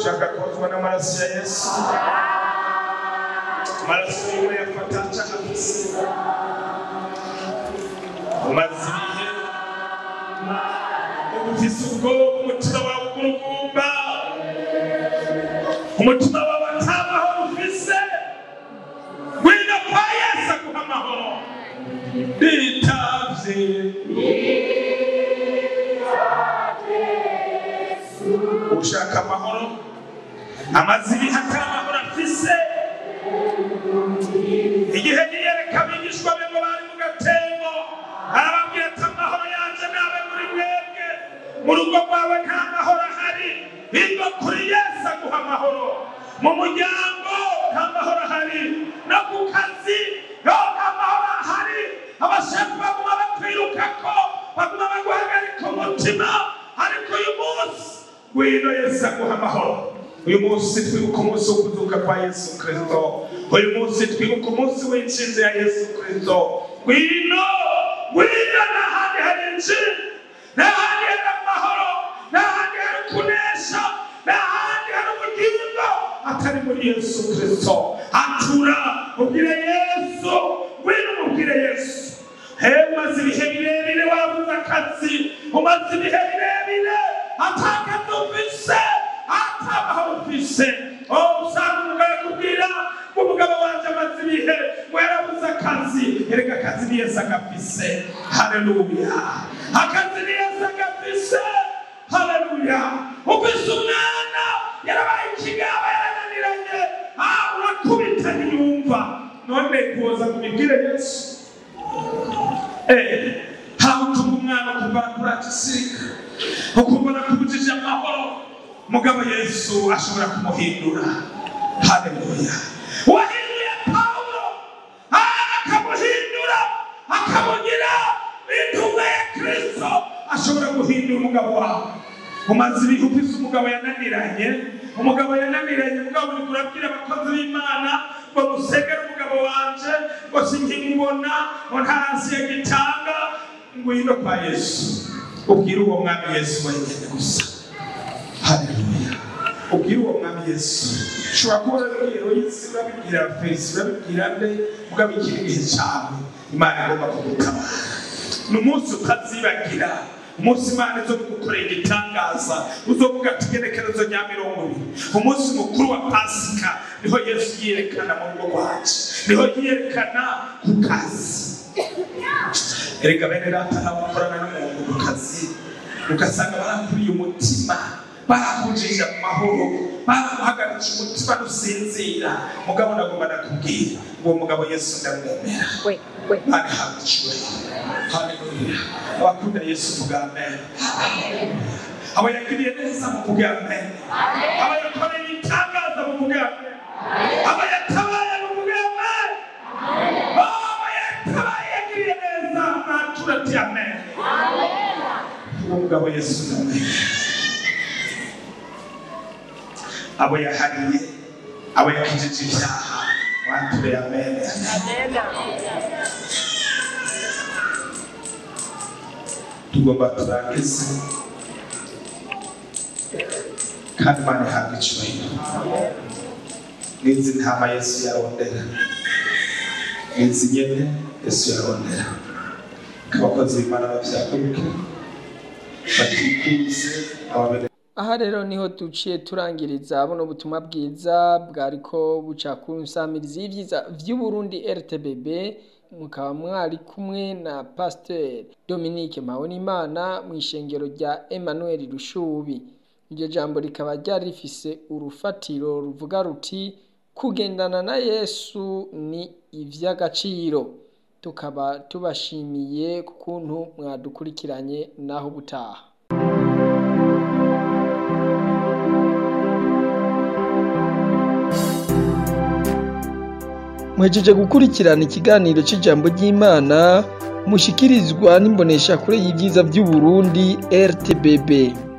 ushaka kozwa n'amaraso ya yesu amaraso yiwe yafata cyangwa afise umaze ibihe ufise ubwoba umutima wawe ugurugumba umutima wawe atamahoro ufise ngwino kwa yesu aguha amahoro bitavye ushaka amahoro amaze ibihe atari amahoro afise igihe yiyereka abigishwa be ngo bari mu gatembo arababwira ati amahoro yanje nabe muri mwebwe mu rugo rwawe nta mahoro ahari bigo kuri yesu aguha amahoro mu muryango nta mahoro ahari no ku kazi yo nta mahoro ahari abashefu baguma bakwirukako baguma baguhagarika umutima ariko uyu munsi ngwino yesu aguha amahoro uyu munsi twibuka umunsi wo kuzuka kwa yesu kirisito uyu munsi twibuka umunsi w'inshinzi ya yesu kirisito ngwino ngwino n'ahandi hari inshinzi n'ahandi hari amahoro n'ahandi hari kunesha n'ahandi hari ubugingo atari muri yesu kirisito atura ubwire yesu ngwino umubwire yesu he umaze ibihe birebire wabuze akazi umaze ibihe birebire atakazi ufise atamahoro ufise oh usanga umugabo akubwira ngo umugabo wanje amaze ibihe ngo yarabuze akazi erega akazi ni yesu agafise haleluya akazi ni yesu agafise haleluya ufise umwana yarabaye ikigaba yarananiranye ah urakubita ntiyumva none kuza kumibwire yesu Eh, ntawe utuma umwana ukumva kuragisirika ukumva arakubujije amahoro mugabo yesu ashobora kumuhindura haleluya wahinduye pawulo ah, akamuhindura akamugira intumwa ya kristo ashobora guhindura umugabo wawe umaze ibihe ufise umugabo yananiranye umugabo yananiranye mugabo uri kurabwira abakozi b'imana ngo musegere umugabo wanje ngo sinkimubona ngo ntasi yagitanga ngwino kwa yesu ubwire uwo mwami yesu wenyine gusa haleluya ubwire uwo mwami yesu ushobora kuba urabibwira yesu urabibwira fesi urabibwira nde mugabo ikiri igihe cyawe imana igomba kugutabara ni umunsi utazibagira umunsi imana izo gukorera igitangaza uzovuga ati igenekerezo rya mirongo ibiri umunsi mukuru wa pasika niho yesu yiyerekana mu rugo rwacu niho yiyerekana ku kazi erega bene data nabo bakorana n'umuntu ku kazi ugasanga barakuriye umutima barakujije mu mahoro baramuhagaritse umutima nusinzira mugabo ndagomba nakubwira uwo mugabo yesu ndamwemera Imana ihabwa icyubahiro haleluya abakunda yesu vuga amen abo yagiriye neza muvuge amen abo yakoreye itangaza muvuge amen abo yatabaye muvuge amen abo yatabaye yagiriye neza mwatura ati amen uwo mugabo yesu ndamwemera abo yahariye abo yakijije ibyaha mwature amen tugomba turangize kandi imana ihabwa icyubahiro n'izi ntama yesu yarondera n'izi nyene yesu yarondera abakozi b'imana bavyaguruke batikuze ababere aha rero niho duciye turangiriza buno butumwa bwiza bwariko buca ku nsamirizi y'ivyiza vy'uburundi rtbb mukaba mwari kumwe na pasiteri dominique mpabonimana mu ishengero rya emmanuel rushubi iryo jambo rikaba ryari rifise urufatiro ruvuga ruti kugendana na yesu ni ivy'agaciro tukaba tubashimiye ku kuntu mwadukurikiranye naho butaha mwejeje gukurikirana ikiganiro cy'ijambo ry'imana mushikirizwa n'imboneshakure y'ibyiza by'u Burundi RTBB